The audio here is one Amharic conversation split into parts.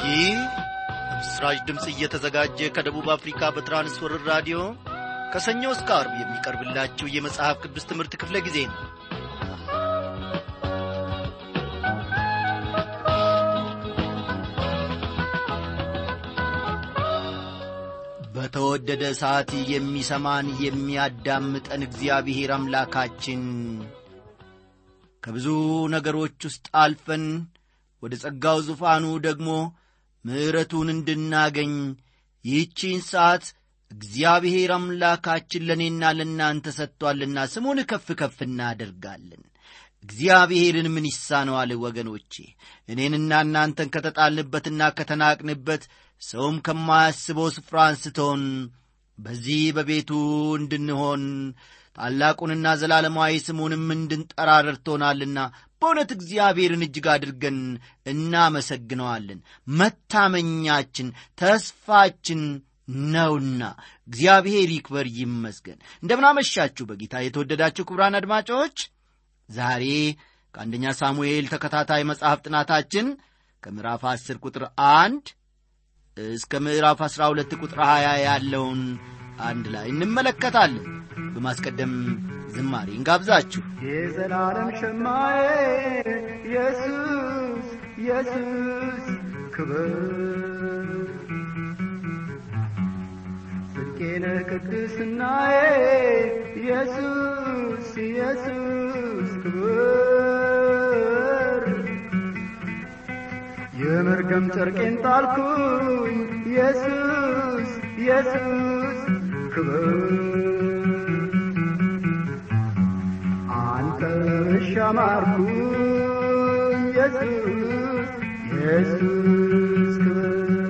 ይህ ምስራች ድምፅ እየተዘጋጀ ከደቡብ አፍሪካ በትራንስወርር ራዲዮ ከሰኞ እስከ አርብ የሚቀርብላችሁ የመጽሐፍ ቅዱስ ትምህርት ክፍለ ጊዜ ነው በተወደደ ሰዓት የሚሰማን የሚያዳምጠን እግዚአብሔር አምላካችን ከብዙ ነገሮች ውስጥ አልፈን ወደ ጸጋው ዙፋኑ ደግሞ ምሕረቱን እንድናገኝ ይህቺን ሰዓት እግዚአብሔር አምላካችን ለእኔና ለእናንተ ሰጥቶአልና ስሙን ከፍ ከፍ እናደርጋለን እግዚአብሔርን ምን ይሳነዋል ወገኖቼ እኔንና እናንተን ከተጣልንበትና ከተናቅንበት ሰውም ከማያስበው ስፍራ አንስቶን በዚህ በቤቱ እንድንሆን ታላቁንና ዘላለማዊ ስሙንም እንድንጠራ ረድቶናልና በእውነት እግዚአብሔርን እጅግ አድርገን እናመሰግነዋለን መታመኛችን ተስፋችን ነውና እግዚአብሔር ይክበር ይመስገን እንደምናመሻችሁ በጌታ የተወደዳችሁ ክቡራን አድማጮች ዛሬ ከአንደኛ ሳሙኤል ተከታታይ መጽሐፍ ጥናታችን ከምዕራፍ 10 ቁጥር አንድ እስከ ምዕራፍ 12 ቁጥር 20 ያለውን አንድ ላይ እንመለከታለን በማስቀደም ዝማሬ እንጋብዛችሁ የዘላለም ሸማዬ ኢየሱስ ኢየሱስ ክብር ጽድቄነ ቅድስናዬ ኢየሱስ ኢየሱስ ክብር የመርገም ጨርቄን ጣልኩኝ ኢየሱስ ኢየሱስ ክብር አንተ ሻማርኩኝ ኢየሱስ ኢየሱስ ክብር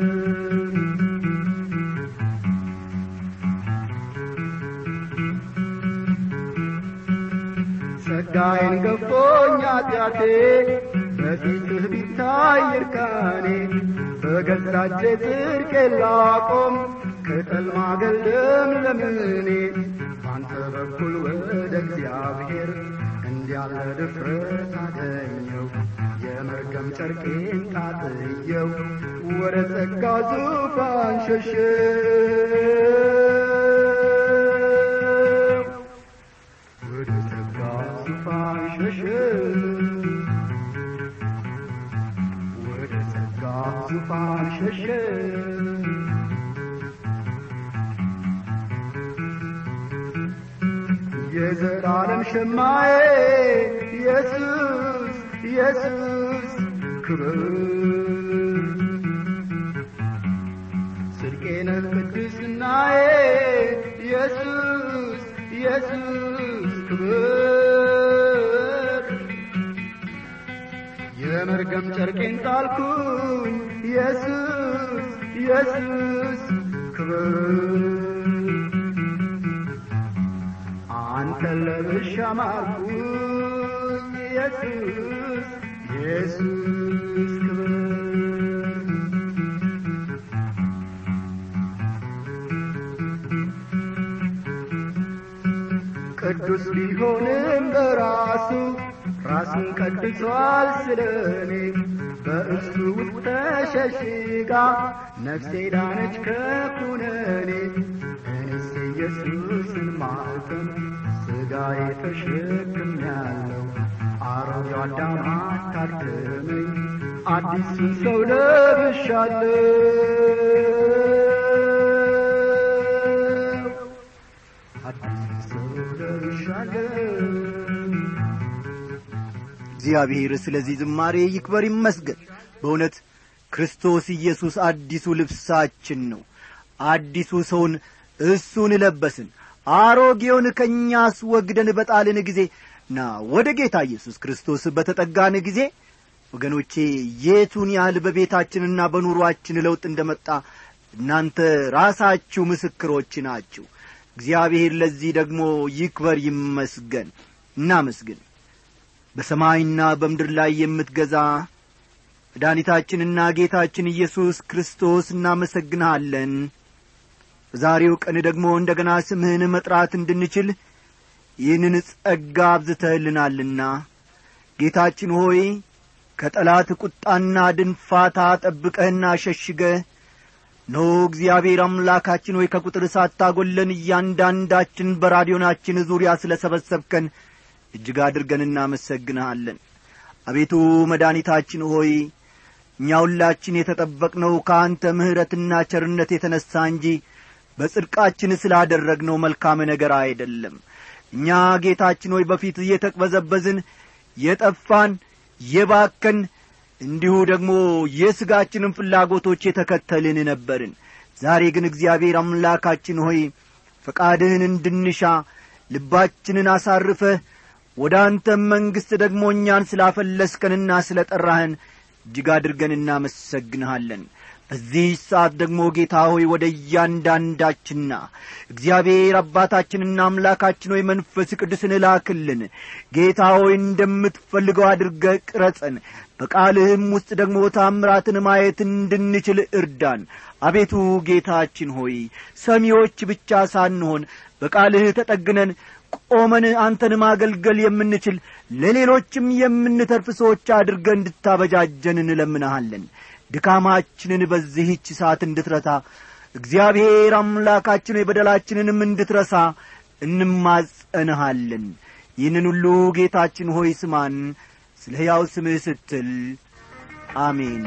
ጸጋዬን ገፎኝ ኃጢአቴ በፊትህ ቢታይ እርቃኔ በገዛቼ ጽድቄ ላቆም ቅጠል ማገልደም ለምኔ ባንተ በኩል ወደ እግዚአብሔር እንዲያለ ድፍረት አገኘው የመርገም ጨርቄን ጣጥየው ወደ ጸጋ ዙፋን ሸሸው ወደ ጸጋ ዙፋን ሸሸው ወደ ጸጋ ዙፋን ሸሸው የዘላለም ሸማዬ ኢየሱስ ኢየሱስ ክብር ጽድቄነ ቅድስናዬ ኢየሱስ ኢየሱስ ክብር የመርገም ጨርቄን ጣልኩኝ ኢየሱስ ኢየሱስ ክብር አንተን ለብሻ ማርኩኝ ኢየሱስ ኢየሱስ ክብር ቅዱስ ቢሆንም በራሱ ራሱን ቀድሷል ስለ እኔ በእርሱ ውስጥ ተሸሽጋ ነፍሴ ዳነች ከኩነኔ እኔስ ኢየሱስን ማኅተም ሥጋዬ ተሸክም ያለው አሮጌው አዳም አታድክመኝ አዲሱን ሰው ለብሻለሁ አዲሱን ሰው ለብሻለሁ እግዚአብሔር ስለዚህ ዝማሬ ይክበር ይመስገን በእውነት ክርስቶስ ኢየሱስ አዲሱ ልብሳችን ነው አዲሱ ሰውን እሱን ለበስን አሮጌውን ከእኛ አስወግደን በጣልን ጊዜ ና ወደ ጌታ ኢየሱስ ክርስቶስ በተጠጋን ጊዜ ወገኖቼ የቱን ያህል በቤታችንና በኑሮአችን ለውጥ እንደመጣ እናንተ ራሳችሁ ምስክሮች ናችሁ እግዚአብሔር ለዚህ ደግሞ ይክበር ይመስገን እናመስግን በሰማይና በምድር ላይ የምትገዛ መድኃኒታችንና ጌታችን ኢየሱስ ክርስቶስ እናመሰግንሃለን በዛሬው ቀን ደግሞ እንደ ገና ስምህን መጥራት እንድንችል ይህንን ጸጋ አብዝተህልናልና ጌታችን ሆይ ከጠላት ቁጣና ድንፋታ ጠብቀህና ሸሽገህ ኖ እግዚአብሔር አምላካችን ሆይ ከቁጥር ሳታጐለን እያንዳንዳችን በራዲዮናችን ዙሪያ ስለ ሰበሰብከን እጅግ አድርገን እናመሰግንሃለን አቤቱ መድኒታችን ሆይ እኛ ሁላችን የተጠበቅነው ከአንተ ምሕረትና ቸርነት የተነሣ እንጂ በጽድቃችን ስላደረግነው መልካም ነገር አይደለም እኛ ጌታችን ሆይ በፊት እየተቅበዘበዝን የጠፋን የባከን እንዲሁ ደግሞ የሥጋችንን ፍላጎቶች የተከተልን ነበርን ዛሬ ግን እግዚአብሔር አምላካችን ሆይ ፈቃድህን እንድንሻ ልባችንን አሳርፈህ ወደ አንተም መንግሥት ደግሞ እኛን ስላፈለስከንና ስለ ጠራህን እጅግ አድርገን እናመሰግንሃለን በዚህ ሰዓት ደግሞ ጌታ ሆይ ወደ እያንዳንዳችንና እግዚአብሔር አባታችንና አምላካችን ሆይ መንፈስ ቅዱስን እላክልን ጌታ ሆይ እንደምትፈልገው አድርገ ቅረጸን በቃልህም ውስጥ ደግሞ ታምራትን ማየት እንድንችል እርዳን አቤቱ ጌታችን ሆይ ሰሚዎች ብቻ ሳንሆን በቃልህ ተጠግነን ቆመን አንተን ማገልገል የምንችል ለሌሎችም የምንተርፍ ሰዎች አድርገ እንድታበጃጀን እንለምንሃለን ድካማችንን በዚህች ሰዓት እንድትረታ እግዚአብሔር አምላካችን የበደላችንንም እንድትረሳ እንማጸንሃለን ይህንን ሁሉ ጌታችን ሆይ ስማን ስለ ሕያው ስምህ ስትል አሜን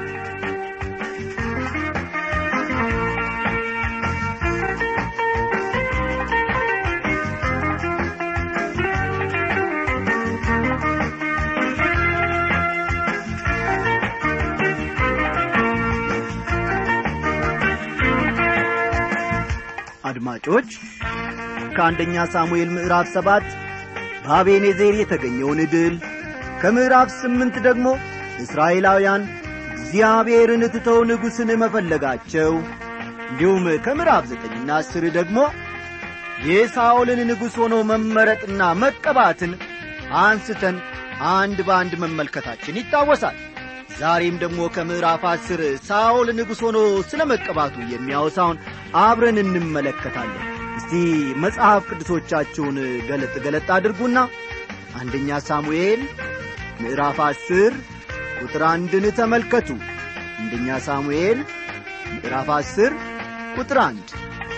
አድማጮች ከአንደኛ ሳሙኤል ምዕራፍ ሰባት በአቤኔዜር የተገኘውን ድል ከምዕራፍ ስምንት ደግሞ እስራኤላውያን እግዚአብሔርን ትተው ንጉሥን መፈለጋቸው እንዲሁም ከምዕራፍ ዘጠኝና አስር ደግሞ የሳኦልን ንጉሥ ሆኖ መመረጥና መቀባትን አንስተን አንድ በአንድ መመልከታችን ይታወሳል ዛሬም ደግሞ ከምዕራፍ አስር ሳኦል ንጉሥ ሆኖ ስለ መቀባቱ የሚያወሳውን አብረን እንመለከታለን እስቲ መጽሐፍ ቅዱሶቻችሁን ገለጥ ገለጥ አድርጉና አንደኛ ሳሙኤል ምዕራፍ አስር ቁጥር አንድን ተመልከቱ አንደኛ ሳሙኤል ምዕራፍ አስር ቁጥር አንድ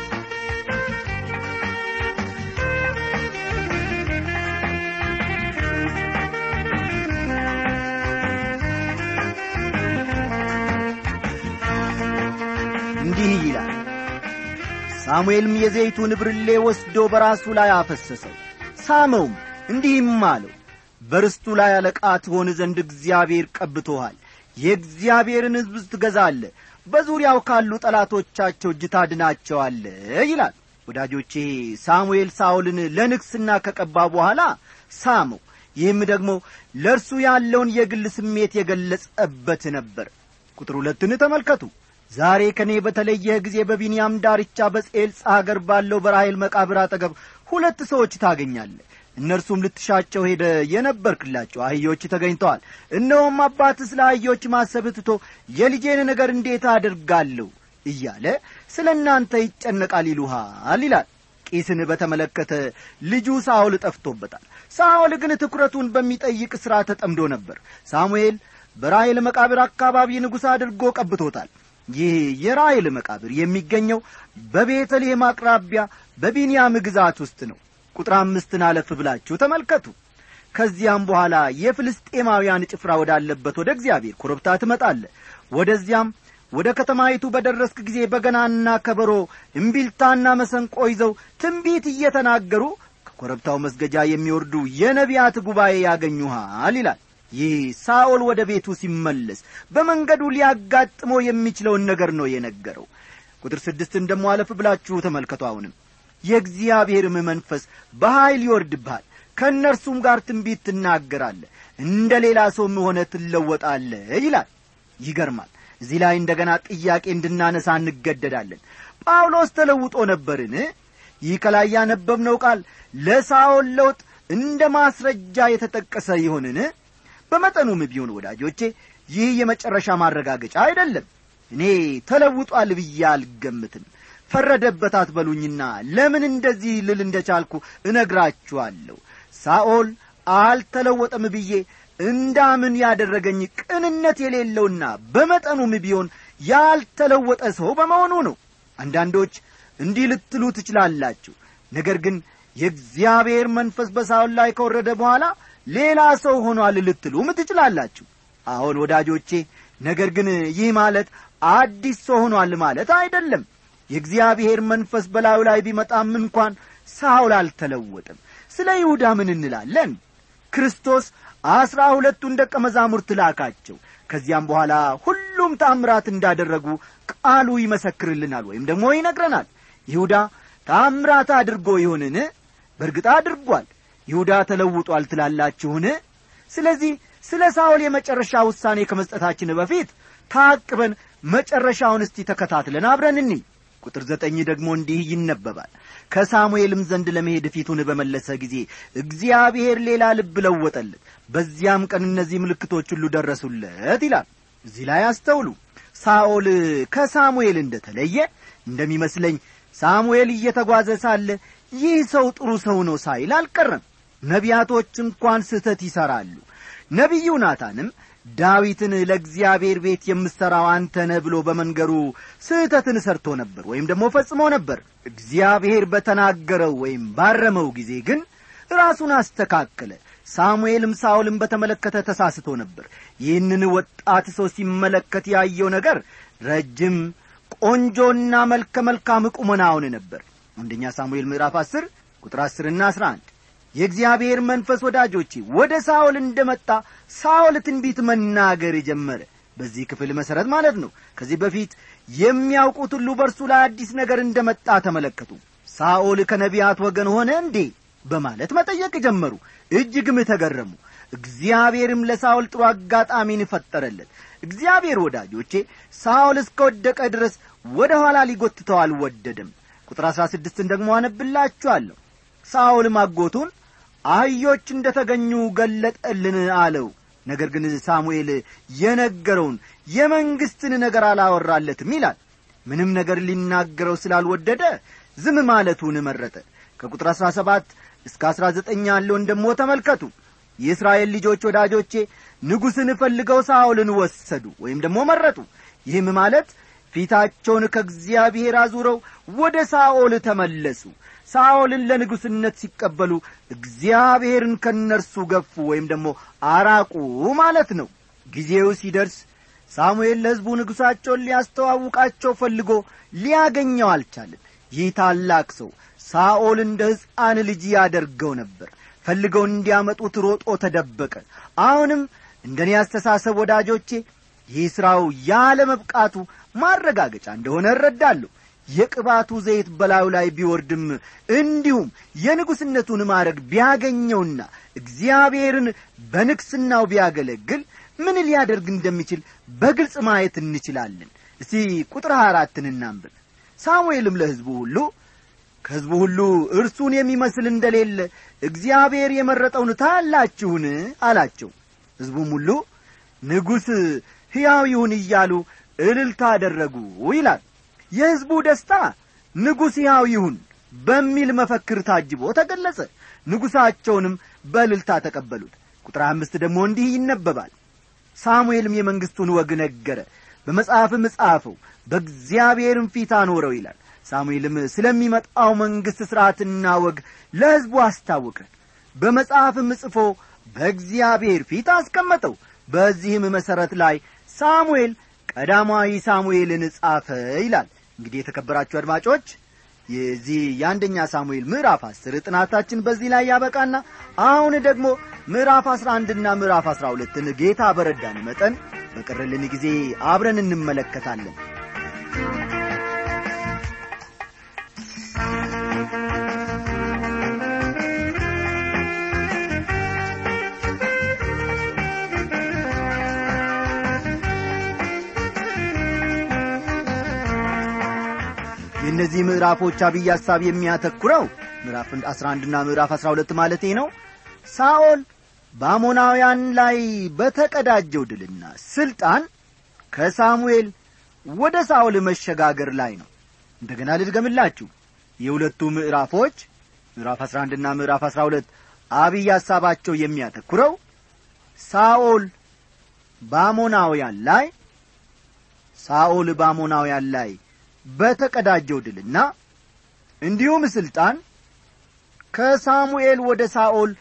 እንዲህ ይላል ሳሙኤልም የዘይቱን ብርሌ ወስዶ በራሱ ላይ አፈሰሰው ሳመውም እንዲህም አለው በርስቱ ላይ አለቃ ትሆን ዘንድ እግዚአብሔር ቀብቶሃል የእግዚአብሔርን ሕዝብ ትገዛለ በዙሪያው ካሉ ጠላቶቻቸው እጅ ታድናቸዋለ ይላል ወዳጆቼ ሳሙኤል ሳውልን ለንግስና ከቀባ በኋላ ሳመው ይህም ደግሞ ለእርሱ ያለውን የግል ስሜት የገለጸበት ነበር ቁጥር ሁለትን ተመልከቱ ዛሬ ከእኔ በተለየህ ጊዜ በቢንያም ዳርቻ በጼልጻ አገር ባለው በራሔል መቃብር አጠገብ ሁለት ሰዎች ታገኛለ እነርሱም ልትሻቸው ሄደ የነበርክላቸው አህዮች ተገኝተዋል እነሆም አባት ስለ አህዮች ማሰብ ትቶ የልጄን ነገር እንዴት አድርጋለሁ እያለ ስለ እናንተ ይጨነቃል ይሉሃል ይላል ቂስን በተመለከተ ልጁ ሳኦል ጠፍቶበታል ሳኦል ግን ትኩረቱን በሚጠይቅ ሥራ ተጠምዶ ነበር ሳሙኤል በራሔል መቃብር አካባቢ ንጉሥ አድርጎ ቀብቶታል ይህ የራሔል መቃብር የሚገኘው በቤተልሔም አቅራቢያ በቢንያም ግዛት ውስጥ ነው ቁጥር አምስትን አለፍ ብላችሁ ተመልከቱ ከዚያም በኋላ የፍልስጤማውያን ጭፍራ ወዳለበት ወደ እግዚአብሔር ኮረብታ ትመጣለ ወደዚያም ወደ ከተማይቱ በደረስክ ጊዜ በገናና ከበሮ እምቢልታና መሰንቆ ይዘው ትንቢት እየተናገሩ ከኮረብታው መስገጃ የሚወርዱ የነቢያት ጉባኤ ያገኙሃል ይላል ይህ ሳኦል ወደ ቤቱ ሲመለስ በመንገዱ ሊያጋጥመው የሚችለውን ነገር ነው የነገረው ቁጥር ስድስትን ደሞ አለፍ ብላችሁ ተመልከቱ አሁንም የእግዚአብሔርም መንፈስ በኀይል ይወርድብሃል ከእነርሱም ጋር ትንቢት ትናገራለ እንደ ሌላ ሰውም ሆነ ትለወጣለ ይላል ይገርማል እዚህ ላይ እንደ ገና ጥያቄ እንድናነሳ እንገደዳለን ጳውሎስ ተለውጦ ነበርን ይህ ከላይ ያነበብነው ቃል ለሳኦል ለውጥ እንደ ማስረጃ የተጠቀሰ ይሆንን በመጠኑም ቢሆን ወዳጆቼ ይህ የመጨረሻ ማረጋገጫ አይደለም እኔ ተለውጧል ብዬ አልገምትም ፈረደበት አትበሉኝና ለምን እንደዚህ ልል እንደ ቻልኩ እነግራችኋለሁ ሳኦል አልተለወጠም ብዬ እንዳምን ያደረገኝ ቅንነት የሌለውና በመጠኑም ቢሆን ያልተለወጠ ሰው በመሆኑ ነው አንዳንዶች እንዲህ ልትሉ ትችላላችሁ ነገር ግን የእግዚአብሔር መንፈስ በሳውል ላይ ከወረደ በኋላ ሌላ ሰው ሆኗል ልትሉም ትችላላችሁ አሁን ወዳጆቼ ነገር ግን ይህ ማለት አዲስ ሰው ሆኗል ማለት አይደለም የእግዚአብሔር መንፈስ በላዩ ላይ ቢመጣም እንኳን ሳውል አልተለወጥም ስለ ይሁዳ ምን እንላለን ክርስቶስ አስራ ሁለቱን ደቀ መዛሙርት ላካቸው ከዚያም በኋላ ሁሉም ታምራት እንዳደረጉ ቃሉ ይመሰክርልናል ወይም ደግሞ ይነግረናል ይሁዳ ታምራት አድርጎ ይሆንን በእርግጥ አድርጓል ይሁዳ ተለውጧል ትላላችሁን ስለዚህ ስለ ሳውል የመጨረሻ ውሳኔ ከመስጠታችን በፊት ታቅበን መጨረሻውን እስቲ ተከታትለን አብረን እኒ ቁጥር ዘጠኝ ደግሞ እንዲህ ይነበባል ከሳሙኤልም ዘንድ ለመሄድ ፊቱን በመለሰ ጊዜ እግዚአብሔር ሌላ ልብ ለወጠለት በዚያም ቀን እነዚህ ምልክቶች ሁሉ ደረሱለት ይላል እዚህ ላይ አስተውሉ ሳኦል ከሳሙኤል እንደ ተለየ እንደሚመስለኝ ሳሙኤል እየተጓዘ ሳለ ይህ ሰው ጥሩ ሰው ነው ሳይል አልቀረም ነቢያቶች እንኳን ስህተት ይሠራሉ ነቢዩ ናታንም ዳዊትን ለእግዚአብሔር ቤት የምሠራው አንተ ነህ ብሎ በመንገሩ ስህተትን ሰርቶ ነበር ወይም ደግሞ ፈጽሞ ነበር እግዚአብሔር በተናገረው ወይም ባረመው ጊዜ ግን ራሱን አስተካከለ ሳሙኤልም ሳውልን በተመለከተ ተሳስቶ ነበር ይህንን ወጣት ሰው ሲመለከት ያየው ነገር ረጅም ቆንጆና መልከ መልካም ቁመናውን ነበር አንደኛ ሳሙኤል ምዕራፍ አስር ቁጥር አስርና አስራ አንድ የእግዚአብሔር መንፈስ ወዳጆቼ ወደ ሳኦል እንደ መጣ ሳኦል ትንቢት መናገር ጀመረ በዚህ ክፍል መሠረት ማለት ነው ከዚህ በፊት የሚያውቁት ሁሉ በእርሱ ላይ አዲስ ነገር እንደ መጣ ተመለከቱ ሳኦል ከነቢያት ወገን ሆነ እንዴ በማለት መጠየቅ ጀመሩ እጅግም ተገረሙ እግዚአብሔርም ለሳኦል ጥሩ አጋጣሚን ፈጠረለት እግዚአብሔር ወዳጆቼ ሳኦል እስከ ወደቀ ድረስ ወደ ኋላ ሊጐትተው አልወደደም ቁጥር አሥራ ስድስትን ደግሞ አነብላችኋለሁ ሳኦልም አጎቱን አህዮች እንደ ተገኙ ገለጠልን አለው ነገር ግን ሳሙኤል የነገረውን የመንግሥትን ነገር አላወራለትም ይላል ምንም ነገር ሊናገረው ስላልወደደ ዝም ማለቱን መረጠ ከቁጥር አሥራ ሰባት እስከ አሥራ ዘጠኝ ያለውን ደሞ ተመልከቱ የእስራኤል ልጆች ወዳጆቼ ንጉሥን ፈልገው ሳኦልን ወሰዱ ወይም ደግሞ መረጡ ይህም ማለት ፊታቸውን ከእግዚአብሔር አዙረው ወደ ሳኦል ተመለሱ ሳኦልን ለንጉሥነት ሲቀበሉ እግዚአብሔርን ከእነርሱ ገፉ ወይም ደግሞ አራቁ ማለት ነው ጊዜው ሲደርስ ሳሙኤል ለሕዝቡ ንጉሣቸውን ሊያስተዋውቃቸው ፈልጎ ሊያገኘው አልቻለም ይህ ታላቅ ሰው ሳኦል እንደ ሕፃን ልጅ ያደርገው ነበር ፈልገው እንዲያመጡት ሮጦ ተደበቀ አሁንም እንደ እኔ አስተሳሰብ ወዳጆቼ ይህ ሥራው ያለ መብቃቱ ማረጋገጫ እንደሆነ እረዳለሁ የቅባቱ ዘይት በላዩ ላይ ቢወርድም እንዲሁም የንጉሥነቱን ማድረግ ቢያገኘውና እግዚአብሔርን በንግሥናው ቢያገለግል ምን ሊያደርግ እንደሚችል በግልጽ ማየት እንችላለን እስቲ ቁጥር ሀያ አራትን እናንብብ ሳሙኤልም ለሕዝቡ ሁሉ ከሕዝቡ ሁሉ እርሱን የሚመስል እንደሌለ እግዚአብሔር የመረጠውን ታያላችሁን አላቸው ሕዝቡም ሁሉ ንጉሥ ሕያው ይሁን እያሉ እልልታ አደረጉ ይላል የሕዝቡ ደስታ ንጉሥ ሕያው ይሁን በሚል መፈክር ታጅቦ ተገለጸ ንጉሣቸውንም በእልልታ ተቀበሉት ቁጥር አምስት ደግሞ እንዲህ ይነበባል ሳሙኤልም የመንግሥቱን ወግ ነገረ በመጽሐፍም ጻፈው በእግዚአብሔርም ፊት አኖረው ይላል ሳሙኤልም ስለሚመጣው መንግሥት ሥርዓትና ወግ ለሕዝቡ አስታወቀ በመጽሐፍም ጽፎ በእግዚአብሔር ፊት አስቀመጠው በዚህም መሠረት ላይ ሳሙኤል ቀዳማዊ ሳሙኤልን ጻፈ ይላል እንግዲህ የተከበራችሁ አድማጮች የዚህ የአንደኛ ሳሙኤል ምዕራፍ አስር ጥናታችን በዚህ ላይ ያበቃና አሁን ደግሞ ምዕራፍ አስራ አንድና ምዕራፍ አስራ ሁለትን ጌታ በረዳን መጠን በቀረልን ጊዜ አብረን እንመለከታለን የእነዚህ ምዕራፎች አብይ ሐሳብ የሚያተኩረው ምዕራፍ 11 ና ምዕራፍ 12 ማለቴ ነው ሳኦል በአሞናውያን ላይ በተቀዳጀው ድልና ስልጣን ከሳሙኤል ወደ ሳኦል መሸጋገር ላይ ነው እንደገና ልድገምላችሁ የሁለቱ ምዕራፎች ምዕራፍ 11 ና ምዕራፍ 12 አብይ ሐሳባቸው የሚያተኩረው ሳኦል በአሞናውያን ላይ ሳኦል በአሞናውያን ላይ በተቀዳጀው ድልና እንዲሁም ሥልጣን ከሳሙኤል ወደ ሳኦል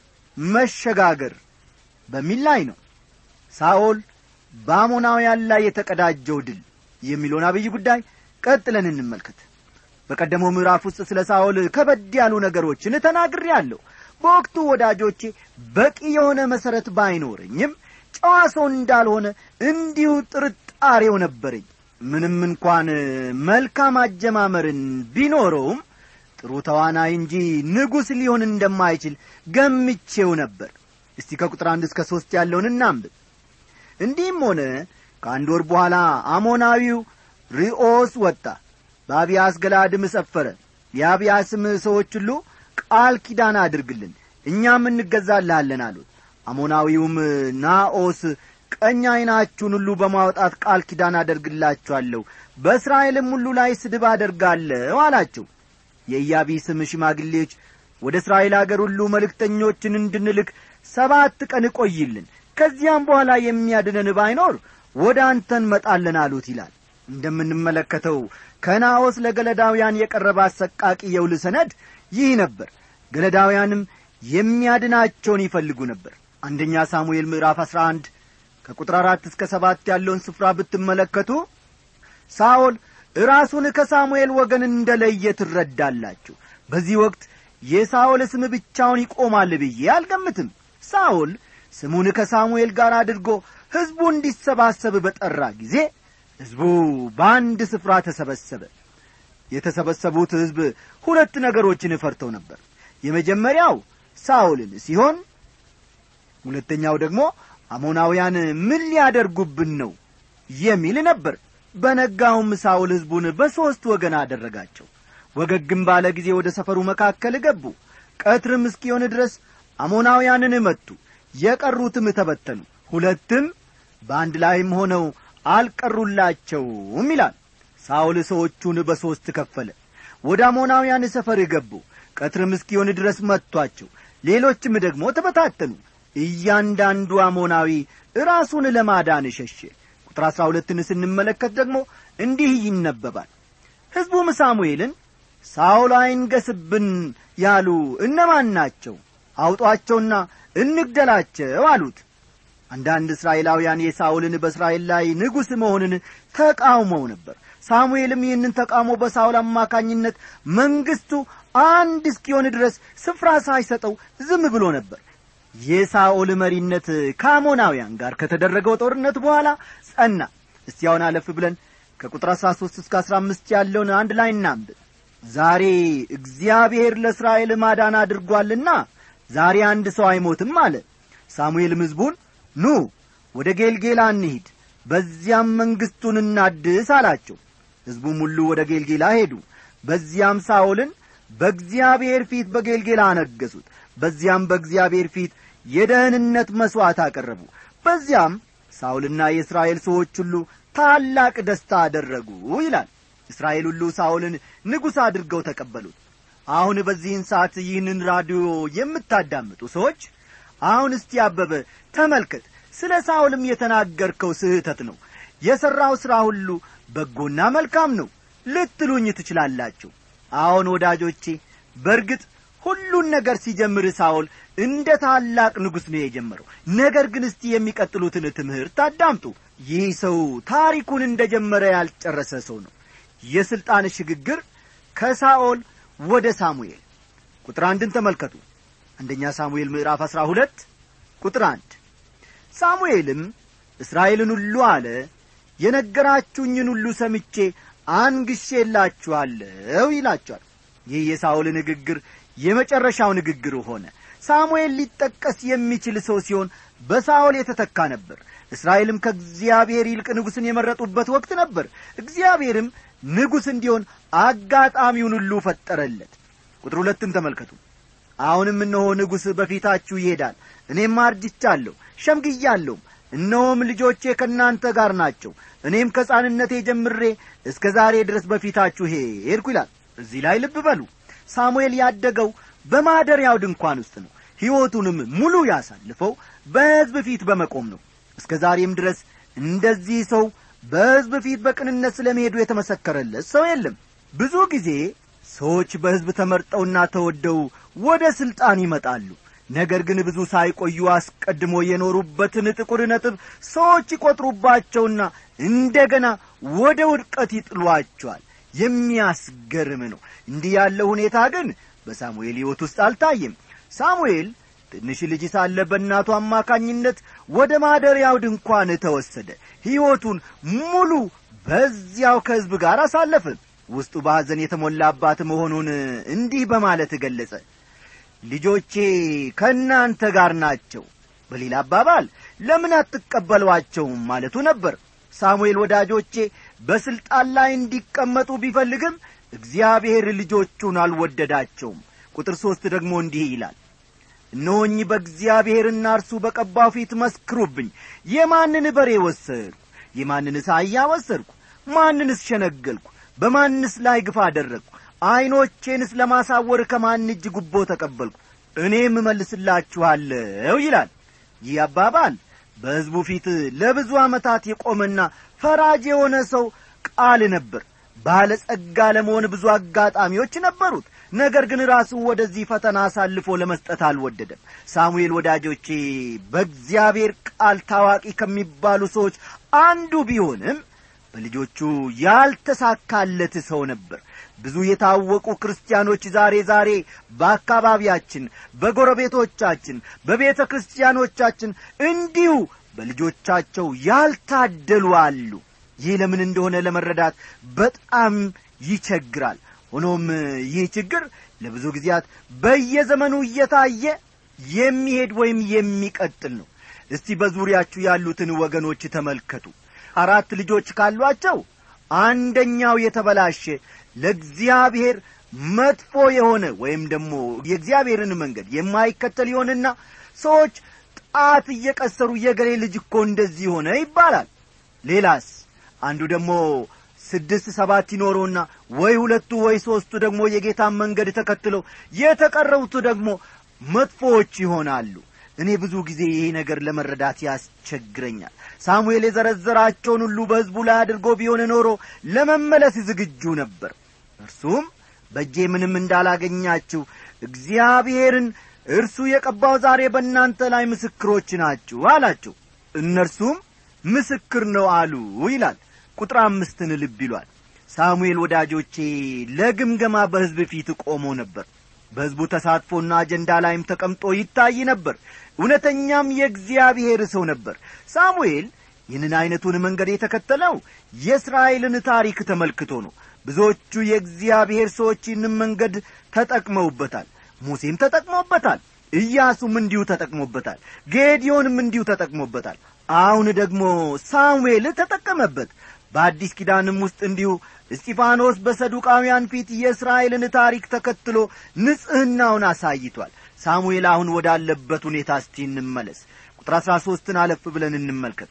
መሸጋገር በሚል ላይ ነው ሳኦል በአሞናውያን ላይ የተቀዳጀው ድል የሚለውን አብይ ጉዳይ ቀጥለን እንመልከት በቀደመው ምዕራፍ ውስጥ ስለ ሳኦል ከበድ ያሉ ነገሮችን ተናግሬአለሁ በወቅቱ ወዳጆቼ በቂ የሆነ መሠረት ባይኖረኝም ጨዋ ሰው እንዳልሆነ እንዲሁ ጥርጣሬው ነበረኝ ምንም እንኳን መልካም አጀማመርን ቢኖረውም ጥሩ ተዋናይ እንጂ ንጉሥ ሊሆን እንደማይችል ገምቼው ነበር እስቲ ከቁጥር አንድ እስከ ሦስት ያለውን እናንብብ እንዲህም ሆነ ከአንድ ወር በኋላ አሞናዊው ሪኦስ ወጣ በአብያስ ገላድም ሰፈረ የአብያስም ሰዎች ሁሉ ቃል ኪዳን አድርግልን እኛም እንገዛልሃለን አሉት አሞናዊውም ናኦስ ቀኝ ዐይናችሁን ሁሉ በማውጣት ቃል ኪዳን አደርግላችኋለሁ በእስራኤልም ሁሉ ላይ ስድብ አደርጋለሁ አላቸው የኢያቢስም ሽማግሌዎች ወደ እስራኤል አገር ሁሉ መልእክተኞችን እንድንልክ ሰባት ቀን እቆይልን ከዚያም በኋላ የሚያድነን ባይኖር ወደ አንተ እንመጣለን አሉት ይላል እንደምንመለከተው ከናኦስ ለገለዳውያን የቀረበ አሰቃቂ የውል ሰነድ ይህ ነበር ገለዳውያንም የሚያድናቸውን ይፈልጉ ነበር አንደኛ ሳሙኤል ምዕራፍ አሥራ አንድ ከቁጥር አራት እስከ ሰባት ያለውን ስፍራ ብትመለከቱ ሳኦል ራሱን ከሳሙኤል ወገን እንደ ለየ ትረዳላችሁ በዚህ ወቅት የሳኦል ስም ብቻውን ይቆማል ብዬ አልገምትም ሳኦል ስሙን ከሳሙኤል ጋር አድርጎ ሕዝቡ እንዲሰባሰብ በጠራ ጊዜ ሕዝቡ በአንድ ስፍራ ተሰበሰበ የተሰበሰቡት ሕዝብ ሁለት ነገሮችን ፈርተው ነበር የመጀመሪያው ሳኦልን ሲሆን ሁለተኛው ደግሞ አሞናውያን ምን ሊያደርጉብን ነው የሚል ነበር በነጋውም ሳውል ሕዝቡን በሦስት ወገን አደረጋቸው ወገግም ባለ ጊዜ ወደ ሰፈሩ መካከል ገቡ ቀትርም እስኪሆን ድረስ አሞናውያንን መቱ የቀሩትም ተበተኑ ሁለትም በአንድ ላይም ሆነው አልቀሩላቸውም ይላል ሳውል ሰዎቹን በሦስት ከፈለ ወደ አሞናውያን ሰፈር ገቡ ቀትርም እስኪሆን ድረስ መጥቷቸው ሌሎችም ደግሞ ተበታተኑ እያንዳንዱ አሞናዊ ራሱን ለማዳን ሸሸ ቁጥር አሥራ ሁለትን ስንመለከት ደግሞ እንዲህ ይነበባል ሕዝቡም ሳሙኤልን ሳውል አይንገስብን ያሉ እነማን ናቸው አውጧቸውና እንግደላቸው አሉት አንዳንድ እስራኤላውያን የሳውልን በእስራኤል ላይ ንጉሥ መሆንን ተቃውመው ነበር ሳሙኤልም ይህንን ተቃውሞ በሳውል አማካኝነት መንግሥቱ አንድ እስኪሆን ድረስ ስፍራ ሳይሰጠው ዝም ብሎ ነበር የሳኦል መሪነት ከአሞናውያን ጋር ከተደረገው ጦርነት በኋላ ጸና እስቲ አሁን አለፍ ብለን ከቁጥር አሥራ ሦስት እስከ አሥራ አምስት ያለውን አንድ ላይ እናንብብ ዛሬ እግዚአብሔር ለእስራኤል ማዳን አድርጓልና ዛሬ አንድ ሰው አይሞትም አለ ሳሙኤልም ሕዝቡን ኑ ወደ ጌልጌላ እንሂድ በዚያም መንግሥቱን እናድስ አላቸው ሕዝቡም ሁሉ ወደ ጌልጌላ ሄዱ በዚያም ሳኦልን በእግዚአብሔር ፊት በጌልጌላ አነገሱት በዚያም በእግዚአብሔር ፊት የደህንነት መሥዋዕት አቀረቡ በዚያም ሳውልና የእስራኤል ሰዎች ሁሉ ታላቅ ደስታ አደረጉ ይላል እስራኤል ሁሉ ሳውልን ንጉሥ አድርገው ተቀበሉት አሁን በዚህን ሰዓት ይህንን ራዲዮ የምታዳምጡ ሰዎች አሁን እስቲ አበበ ተመልከት ስለ ሳውልም የተናገርከው ስህተት ነው የሠራው ሥራ ሁሉ በጎና መልካም ነው ልትሉኝ ትችላላችሁ አሁን ወዳጆቼ በርግጥ ሁሉን ነገር ሲጀምር ሳውል እንደ ታላቅ ንጉሥ ነው የጀመረው ነገር ግን እስቲ የሚቀጥሉትን ትምህርት አዳምጡ ይህ ሰው ታሪኩን እንደ ጀመረ ያልጨረሰ ሰው ነው የሥልጣን ሽግግር ከሳኦል ወደ ሳሙኤል ቁጥር አንድን ተመልከቱ አንደኛ ሳሙኤል ምዕራፍ አሥራ ሁለት ቁጥር አንድ ሳሙኤልም እስራኤልን ሁሉ አለ የነገራችሁኝን ሁሉ ሰምቼ አንግሼላችኋለሁ ይላቸዋል ይህ የሳኦል ንግግር የመጨረሻው ንግግር ሆነ ሳሙኤል ሊጠቀስ የሚችል ሰው ሲሆን በሳኦል የተተካ ነበር እስራኤልም ከእግዚአብሔር ይልቅ ንጉሥን የመረጡበት ወቅት ነበር እግዚአብሔርም ንጉሥ እንዲሆን አጋጣሚውን ሁሉ ፈጠረለት ቁጥር ሁለትን ተመልከቱ አሁንም እነሆ ንጉሥ በፊታችሁ ይሄዳል እኔም አርጅቻለሁ ሸምግያለሁም እነሆም ልጆቼ ከእናንተ ጋር ናቸው እኔም ከሕፃንነቴ ጀምሬ እስከ ዛሬ ድረስ በፊታችሁ ሄድኩ ይላል እዚህ ላይ ልብ በሉ ሳሙኤል ያደገው በማደሪያው ድንኳን ውስጥ ነው ሕይወቱንም ሙሉ ያሳልፈው በሕዝብ ፊት በመቆም ነው እስከ ዛሬም ድረስ እንደዚህ ሰው በሕዝብ ፊት በቅንነት ስለ መሄዱ የተመሰከረለት ሰው የለም ብዙ ጊዜ ሰዎች በሕዝብ ተመርጠውና ተወደው ወደ ሥልጣን ይመጣሉ ነገር ግን ብዙ ሳይቆዩ አስቀድሞ የኖሩበትን ጥቁር ነጥብ ሰዎች ይቈጥሩባቸውና እንደገና ወደ ውድቀት ይጥሏቸዋል የሚያስገርም ነው እንዲህ ያለው ሁኔታ ግን በሳሙኤል ሕይወት ውስጥ አልታየም ሳሙኤል ትንሽ ልጅ ሳለ በእናቱ አማካኝነት ወደ ማደሪያው ድንኳን ተወሰደ ሕይወቱን ሙሉ በዚያው ከሕዝብ ጋር አሳለፈ ውስጡ በሐዘን የተሞላባት መሆኑን እንዲህ በማለት ገለጸ ልጆቼ ከእናንተ ጋር ናቸው በሌላ አባባል ለምን አትቀበሏቸውም ማለቱ ነበር ሳሙኤል ወዳጆቼ በሥልጣን ላይ እንዲቀመጡ ቢፈልግም እግዚአብሔር ልጆቹን አልወደዳቸውም ቁጥር ሦስት ደግሞ እንዲህ ይላል እነሆኝ በእግዚአብሔርና እርሱ በቀባው ፊት መስክሩብኝ የማንን በሬ ወሰድኩ የማንንስ አህያ ወሰድኩ ማንንስ ሸነገልኩ በማንስ ላይ ግፋ አደረግኩ ዐይኖቼንስ ለማሳወር ከማን እጅ ጉቦ ተቀበልኩ እኔም እመልስላችኋለሁ ይላል ይህ አባባል በሕዝቡ ፊት ለብዙ ዓመታት የቆመና ፈራጅ የሆነ ሰው ቃል ነበር ባለጸጋ ለመሆን ብዙ አጋጣሚዎች ነበሩት ነገር ግን ራሱን ወደዚህ ፈተና አሳልፎ ለመስጠት አልወደደም ሳሙኤል ወዳጆቼ በእግዚአብሔር ቃል ታዋቂ ከሚባሉ ሰዎች አንዱ ቢሆንም በልጆቹ ያልተሳካለት ሰው ነበር ብዙ የታወቁ ክርስቲያኖች ዛሬ ዛሬ በአካባቢያችን በጎረቤቶቻችን በቤተ ክርስቲያኖቻችን እንዲሁ በልጆቻቸው ያልታደሉ አሉ ይህ ለምን እንደሆነ ለመረዳት በጣም ይቸግራል ሆኖም ይህ ችግር ለብዙ ጊዜያት በየዘመኑ እየታየ የሚሄድ ወይም የሚቀጥል ነው እስቲ በዙሪያችሁ ያሉትን ወገኖች ተመልከቱ አራት ልጆች ካሏቸው አንደኛው የተበላሸ ለእግዚአብሔር መጥፎ የሆነ ወይም ደግሞ የእግዚአብሔርን መንገድ የማይከተል ይሆንና ሰዎች ጣት እየቀሰሩ የገሌ ልጅ እኮ እንደዚህ ሆነ ይባላል ሌላስ አንዱ ደግሞ ስድስት ሰባት ይኖረውና ወይ ሁለቱ ወይ ሦስቱ ደግሞ የጌታን መንገድ ተከትለው የተቀረውቱ ደግሞ መጥፎዎች ይሆናሉ እኔ ብዙ ጊዜ ይሄ ነገር ለመረዳት ያስቸግረኛል ሳሙኤል የዘረዘራቸውን ሁሉ በሕዝቡ ላይ አድርጎ ቢሆን ኖሮ ለመመለስ ዝግጁ ነበር እርሱም በእጄ ምንም እንዳላገኛችሁ እግዚአብሔርን እርሱ የቀባው ዛሬ በእናንተ ላይ ምስክሮች ናችሁ አላቸው እነርሱም ምስክር ነው አሉ ይላል ቁጥር አምስትን ልብ ይሏል ሳሙኤል ወዳጆቼ ለግምገማ በሕዝብ ፊት ቆሞ ነበር በሕዝቡ ተሳትፎና አጀንዳ ላይም ተቀምጦ ይታይ ነበር እውነተኛም የእግዚአብሔር ሰው ነበር ሳሙኤል ይህንን ዐይነቱን መንገድ የተከተለው የእስራኤልን ታሪክ ተመልክቶ ነው ብዙዎቹ የእግዚአብሔር ሰዎች ይህንን መንገድ ተጠቅመውበታል ሙሴም ተጠቅሞበታል ኢያሱም እንዲሁ ተጠቅሞበታል ጌዲዮንም እንዲሁ ተጠቅሞበታል አሁን ደግሞ ሳሙኤል ተጠቀመበት በአዲስ ኪዳንም ውስጥ እንዲሁ እስጢፋኖስ በሰዱቃውያን ፊት የእስራኤልን ታሪክ ተከትሎ ንጽሕናውን አሳይቷል ሳሙኤል አሁን ወዳለበት ሁኔታ እስቲ እንመለስ ቁጥር አሥራ ሦስትን አለፍ ብለን እንመልከት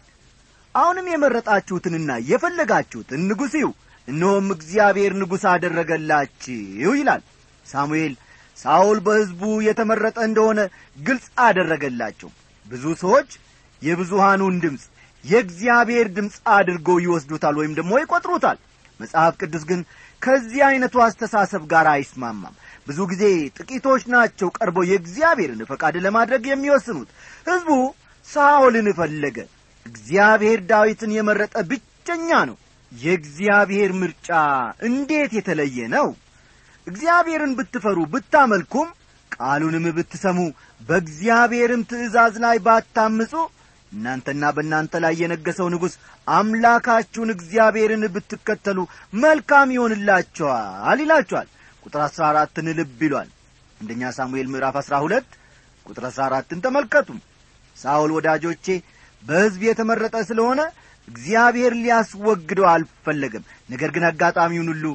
አሁንም የመረጣችሁትንና የፈለጋችሁትን ንጉሥ ይው እነሆም እግዚአብሔር ንጉሥ አደረገላችሁ ይላል ሳሙኤል ሳውል በሕዝቡ የተመረጠ እንደሆነ ግልጽ አደረገላቸው ብዙ ሰዎች የብዙሃኑን ድምፅ የእግዚአብሔር ድምፅ አድርገው ይወስዱታል ወይም ደግሞ ይቈጥሩታል መጽሐፍ ቅዱስ ግን ከዚህ ዐይነቱ አስተሳሰብ ጋር አይስማማም ብዙ ጊዜ ጥቂቶች ናቸው ቀርበው የእግዚአብሔርን ፈቃድ ለማድረግ የሚወስኑት ሕዝቡ ሳኦልን ፈለገ እግዚአብሔር ዳዊትን የመረጠ ብቸኛ ነው የእግዚአብሔር ምርጫ እንዴት የተለየ ነው እግዚአብሔርን ብትፈሩ ብታመልኩም ቃሉንም ብትሰሙ በእግዚአብሔርም ትእዛዝ ላይ ባታምፁ እናንተና በእናንተ ላይ የነገሰው ንጉሥ አምላካችሁን እግዚአብሔርን ብትከተሉ መልካም ይሆንላቸዋል ይላቸዋል ቁጥር አሥራ አራትን ልብ ይሏል አንደኛ ሳሙኤል ምዕራፍ አሥራ ሁለት ቁጥር አሥራ አራትን ተመልከቱ ሳውል ወዳጆቼ በሕዝብ የተመረጠ ስለሆነ እግዚአብሔር ሊያስወግደው አልፈለገም ነገር ግን አጋጣሚውን ሁሉ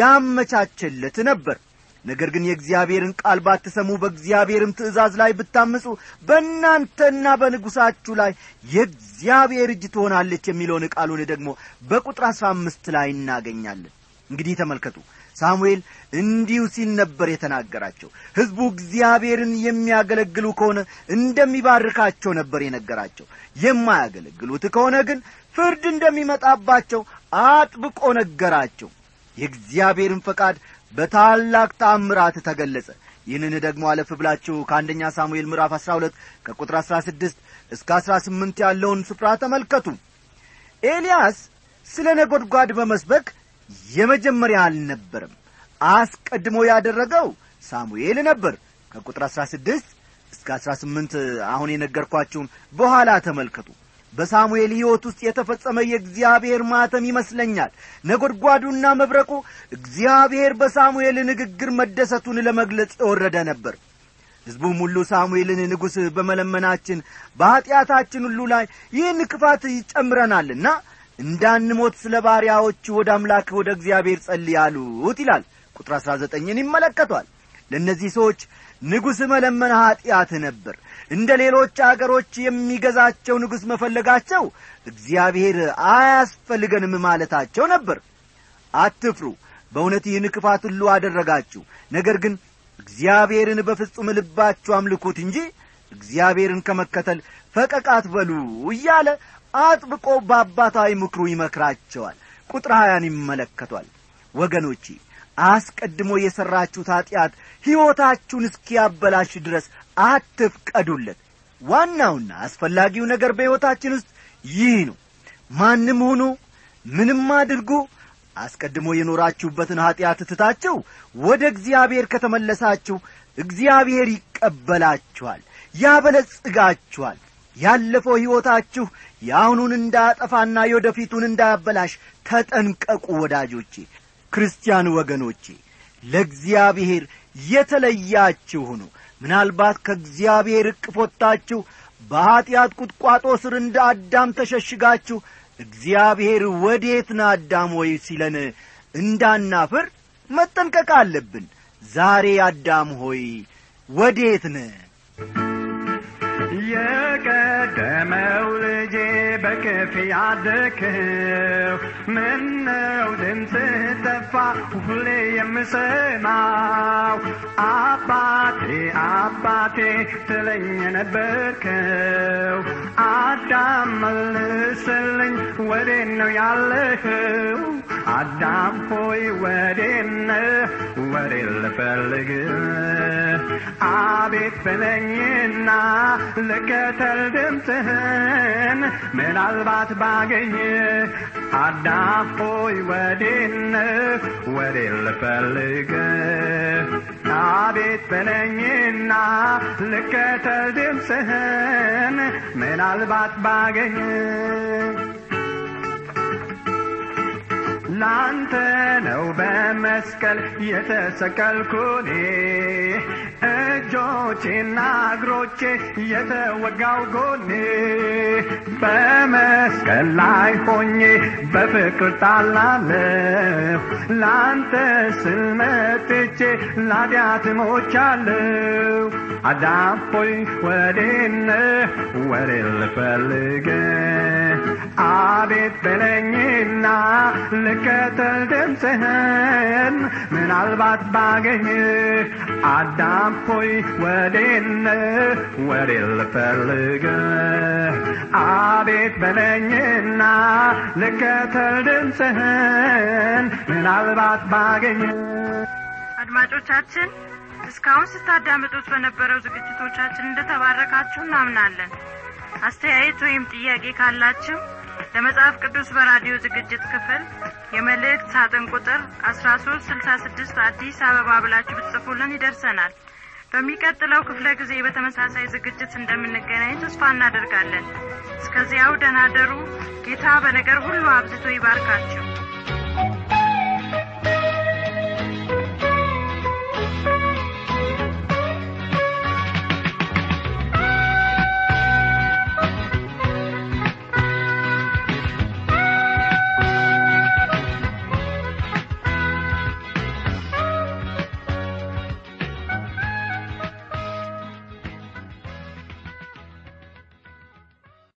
ያመቻቸለት ነበር ነገር ግን የእግዚአብሔርን ቃል ባትሰሙ በእግዚአብሔርም ትእዛዝ ላይ ብታምፁ በእናንተና በንጉሣችሁ ላይ የእግዚአብሔር እጅ ትሆናለች የሚለውን ቃሉን ደግሞ በቁጥር አሥራ አምስት ላይ እናገኛለን እንግዲህ ተመልከቱ ሳሙኤል እንዲሁ ሲል ነበር የተናገራቸው ሕዝቡ እግዚአብሔርን የሚያገለግሉ ከሆነ እንደሚባርካቸው ነበር የነገራቸው የማያገለግሉት ከሆነ ግን ፍርድ እንደሚመጣባቸው አጥብቆ ነገራቸው የእግዚአብሔርን ፈቃድ በታላቅ ታምራት ተገለጸ ይህንን ደግሞ አለፍ ብላችሁ ከአንደኛ ሳሙኤል ምዕራፍ አሥራ ሁለት ከቁጥር አሥራ ስድስት እስከ አሥራ ስምንት ያለውን ስፍራ ተመልከቱ ኤልያስ ስለ ነጐድጓድ በመስበክ የመጀመሪያ አልነበርም አስቀድሞ ያደረገው ሳሙኤል ነበር ከቁጥር አሥራ ስድስት እስከ አሥራ ስምንት አሁን የነገርኳችሁን በኋላ ተመልከቱ በሳሙኤል ሕይወት ውስጥ የተፈጸመ የእግዚአብሔር ማተም ይመስለኛል ነጐድጓዱና መብረቁ እግዚአብሔር በሳሙኤል ንግግር መደሰቱን ለመግለጽ የወረደ ነበር ሕዝቡም ሁሉ ሳሙኤልን ንጉሥ በመለመናችን በኀጢአታችን ሁሉ ላይ ይህን ክፋት ይጨምረናልና እንዳንሞት ስለ ባሪያዎች ወደ አምላክ ወደ እግዚአብሔር ጸልይ አሉት ይላል ቁጥር አሥራ ዘጠኝን ይመለከቷል ለእነዚህ ሰዎች ንጉሥ መለመን ኀጢአት ነበር እንደ ሌሎች አገሮች የሚገዛቸው ንጉሥ መፈለጋቸው እግዚአብሔር አያስፈልገንም ማለታቸው ነበር አትፍሩ በእውነት ይህን ክፋት ሁሉ አደረጋችሁ ነገር ግን እግዚአብሔርን በፍጹም ልባችሁ አምልኩት እንጂ እግዚአብሔርን ከመከተል ፈቀቅ አትበሉ እያለ አጥብቆ በአባታዊ ምክሩ ይመክራቸዋል ቁጥር ሀያን ይመለከቷል ወገኖቼ አስቀድሞ የሠራችሁት ኀጢአት ሕይወታችሁን እስኪያበላሽ ድረስ አትፍቀዱለት ዋናውና አስፈላጊው ነገር በሕይወታችን ውስጥ ይህ ነው ማንም ሁኑ ምንም አድርጉ አስቀድሞ የኖራችሁበትን ኀጢአት ትታችሁ ወደ እግዚአብሔር ከተመለሳችሁ እግዚአብሔር ይቀበላችኋል ያበለጽጋችኋል ያለፈው ሕይወታችሁ የአሁኑን እንዳያጠፋና የወደፊቱን እንዳያበላሽ ተጠንቀቁ ወዳጆቼ ክርስቲያን ወገኖቼ ለእግዚአብሔር የተለያችሁ ሁኑ ምናልባት ከእግዚአብሔር እቅፍ ወጥታችሁ በኀጢአት ቁጥቋጦ ስር እንደ አዳም ተሸሽጋችሁ እግዚአብሔር ወዴት ና አዳም ወይ ሲለን እንዳናፍር መጠንቀቅ አለብን ዛሬ አዳም ሆይ ወዴት ነ የቀደመው ልጄ በክፍ ያደግኸው ምነው ድምፅህ ጠፋ ሁሌ የምሰማው አባቴ አባቴ ትለኝ ነበርከው አዳም መልስልኝ ወዴት ነው ያለኸው አዳም ሆይ ወዴት ነህ ወዴት ልፈልግ አቤት በለኝና ልከተል ድምፅህን ምናልባት ባገኝ አዳም ሆይ ወዴት ነህ ወዴት ልፈልግ አቤት በለኝና ልከተል ድምፅህን ምናልባት ባገኝ ላንተ ነው በመስቀል የተሰቀልኩኔ እጆቼና እግሮቼ የተወጋው ጎኔ በመስቀል ላይ ሆኜ በፍቅር ጣላለሁ ላንተ ስል መጥቼ ላዲያት ሞቻለሁ አዳም ሆይ ወዴነ ወዴ ልፈልግ አቤት በለኝና ልከተል ድምፅህን ምናልባት ባገኝ አዳም ሆይ ወዴነ ወዴ ልፈልግ አቤት በለኝና ልከተል ድምፅህን ምናልባት ባገኝ አድማጮቻችን እስካሁን ስታዳምጡት በነበረው ዝግጅቶቻችን እንደተባረካችሁ እናምናለን አስተያየት ወይም ጥያቄ ካላችሁ ለመጽሐፍ ቅዱስ በራዲዮ ዝግጅት ክፍል የመልእክት ሳጥን ቁጥር አስራ ሶስት ስልሳ ስድስት አዲስ አበባ ብላችሁ ብትጽፉልን ይደርሰናል በሚቀጥለው ክፍለ ጊዜ በተመሳሳይ ዝግጅት እንደምንገናኝ ተስፋ እናደርጋለን እስከዚያው ደናደሩ ጌታ በነገር ሁሉ አብዝቶ ይባርካችሁ